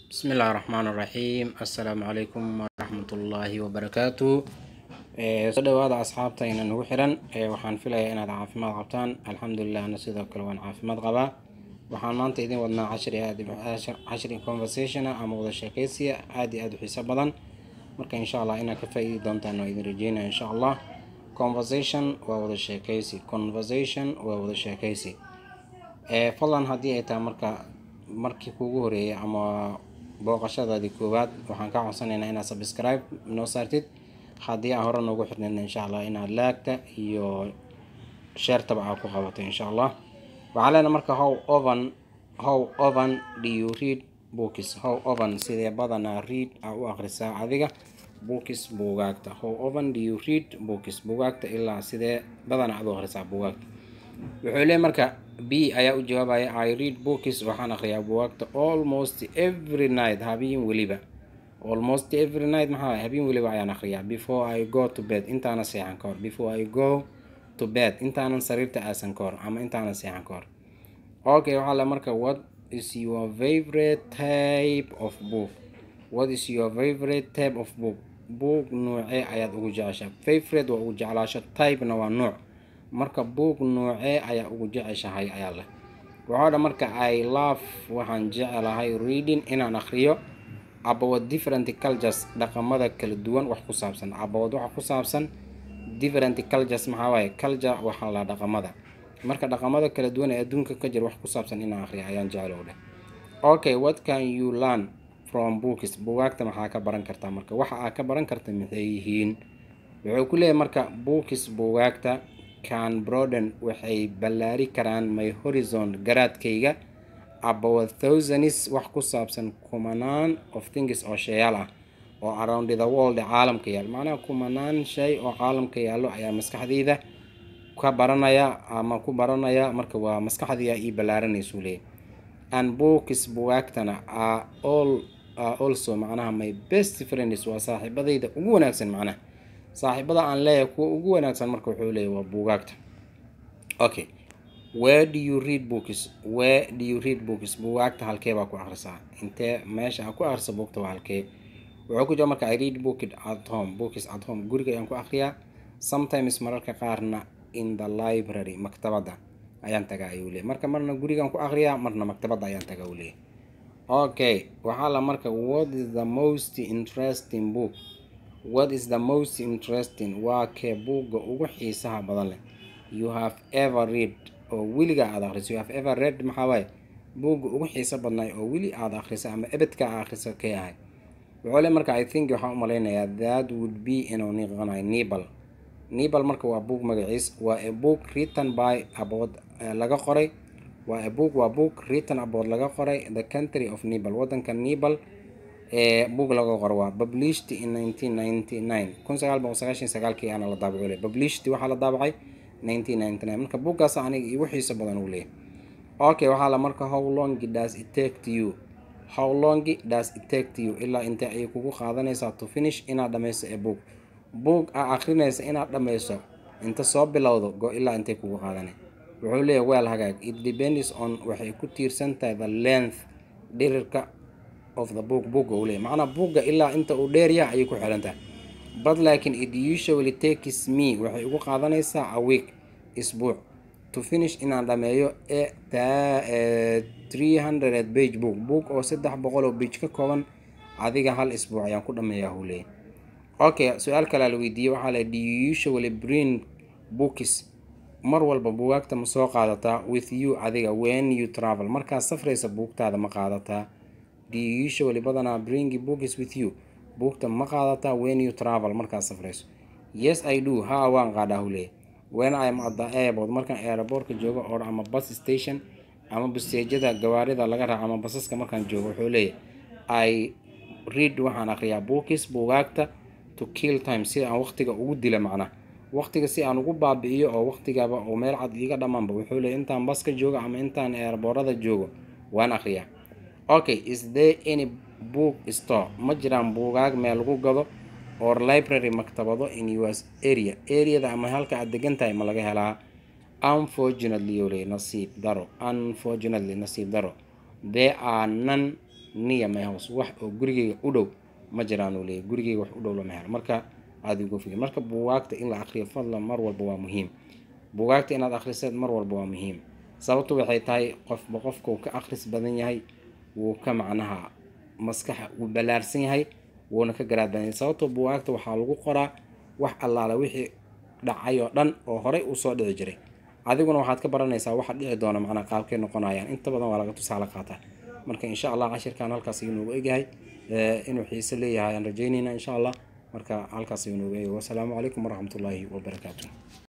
بسم الله الرحمن الرحيم السلام عليكم ورحمة الله وبركاته soo dhawaada asxaabtayna nagu xiran waxaan filayaa inaad caafimaad qabtaan alxamdulilah ana sidoo kale waan caafimaad qabaa waxaan maanta idin wadnaa cashri aad cashri conversation ama wada sheekeysiya aad iyo aad u xiiso badan marka insha allah inaad ka faa-iidi doontaan oo idin rajeynaya insha allah conversation waa wada sheekeysi conversation waa wada sheekeysi fadlan haddii ay tahay marka markii kuugu horeeyay ama booqashadaadii koowaad waxaan kaa codsanaynaa inaad subscribe noo saartid haddii aan hore noogu xirnin insha allah inaad laagta iyo sheertaba aad ku qabato insha allah waxaa leena marka how oven how oven do you read books how oven sidee badanaa read aa u akhrisaa adiga books buugaagta how oven do you read books buugaagta ilaa sidee badanaa aad u akhrisaa buugaagta wuxuu leeyahy marka b ayaa u jawaabaya i read books waxaan akhriyaa buugaagta almost every night habeen weliba almost every night maxaa habeen weliba ayaan akhriyaa before i go to bed intaana seexan ka hor before i go to bed intaanan sariirta aasan ka hor ama intaanan seexan ka hor okay waxaa le marka what is your favorite type of book what is your favorite type of book book noocee ayaad ugu jeceshaa favorite waa ugu jeclaasho typena waa nooc marka book noocee ayaa ugu jeceshahay ayaa leh waxaa dha marka i love waxaan jecelahay reading inaan akhriyo about different cultures dhaqamada kala duwan wax ku saabsan about waxa ku saabsan different cultures maxaa waaye culture waxaa la dhaqamada marka dhaqamada kala duwan ee adduunka ka jira wax ku saabsan inaan akhriya ayaan jeclow dheh okay what can you learn from books bugaagta maxaa ka baran kartaa marka waxa aa ka baran karta maxay yihiin wuxuu ku leeyahay marka books bugaagta can broaden waxay ballaari karaan my horizon garaadkayga about thousands wax ku saabsan kumanaan of things oo sheeyaal ah oo around the world caalamka yaal macnaha kumanaan shay oo caalamka yaallo ayaa maskaxdayda ka baranaya ama ku baranaya marka waa maskaxdaya ii ballaaranaysu leeyahy and books bugaagtana are all are also macnaha my best friends waa saaxiibadayda ugu wanaagsan macnaha saaxiibada aan leeyahay kuwa ugu wanaagsan marka wuxuu leeyahy waa buugaagta okay where do you read books where do you read books buugaagta halkee baa ku akhrisaa intee meesha aan ku akhrisa buugta waa halkee wuxuu ku jira marka i read book at home books at home guriga ayaan ku akhriyaa sometimes mararka qaarna in the library maktabadda ayaan tagaa ayuu leeyahy marka marna gurigaan ku akhriyaa marna maktabadda ayaan tagaa uu leeyahy okay waxaa la marka what is the most interesting book what is the most interesting waa kee buugga ugu xiisaha badan leh you have ever read oo weliga aada akhriso you have ever read maxaa waaye buugga ugu xiiso badnaay oo weli aada akhriso ama ebedka aa akhriso kee ahay wuxuu le marka i think waxaan u malaynayaa that would be inuu niqanayo nibal nibal marka waa book magaciis waa a book written by about laga qoray waa a book waa book written about laga qoray the country of nibal wadanka nibal ee book laga qoro waa published in nineteen ninety nine kun sagaal boqol sagaashan sagaalkii aana la daabaco le published waxaa la daabacay nineteen ninety nine marka buuggaas aniga igu xiiso badan uu leeyahy okay waxaa la marka how long does it take to you how long does it take to you ilaa intee ayay kugu qaadanaysaa to finish inaad dhammayso ee book book aa akhrinaysa inaad dhammayso inta soo bilowdo go ilaa intay kugu qaadanay wuxuu leeyahy weel hagaag it depends on waxay ku tiirsan tahay the length dhirirka of the book bookga uu leeyahy macnaa buugga ilaa inta uu dheeryaha ayay ku xiran tahay but laakiin it usually takes me waxay ugu qaadanaysaa a week isbuuc to finish inaan dhameeyo ee three hundred page book book oo saddex boqol oo page ka kooban adiga hal isbuuc ayaan ku dhameeyaa huu leeyahy okay su-aal kalea la weydiiyey waxaa le do you usually bring books mar walba buugaagta ma soo qaadataa with you adiga when you travel markaad safraysa buugtaada ma qaadataa do you usually badanaa bring books with you buugta ma qaadataa when you travel markaad safrayso yes i do ha waan qaadhaa huu leeyahy when im at the airport markaan aeroboortka joogo or ama bus station ama busteejada gawaarida laga raaco ama basaska markaan joogo wuxuu leeyahy i read waxaan akhriyaa books buugaagta to kill time si aan waqtiga ugu dila macnaha waqtiga si aan ugu baabi'iyo oo waqtigaba oo meel cad iiga dhammaanba wuxuu leeyahy intaan baska joogo ama intaan airboorada joogo waan akhriyaa okay is there any book store ma jiraan buugaag meel lagu gado or library maktabado in us area areada ama halka aad degan tahay ma laga helaa unfortunately yole nasiib daro unfortunately nasiib daro there are none niya my house wax oo gurigeyga u dhow ma jiraan uu leeyahy gurigeyga wax u dhow lama helo marka aada uga fogey marka buugaagta in la akhriyo fadlan mar walba waa muhiim buugaagta inaad akhriseed mar walba waa muhiim sababtu waxay tahay qofba qofka uu ka akhris badan yahay wuu ka macnaha maskaxa wuu ballaarsan yahay wuuna ka garaad badan yahay sababtoo buugaagta waxaa lagu qoraa wax allaala wixii dhacay oo dhan oo horey usoo dhici jiray adiguna waxaad ka baranaysaa waxa dhici doona macnaa qaabkay noqonayaan inta badan waa laga tusaale qaataa marka insha allah cashirkan halkaas ayuu noogu egyahay inuu xiise leeyahay aan rajeynayna insha allah marka halkaas ayuu noogu egyahay wasalaamu calaykum waraxmatullaahi wabarakaatu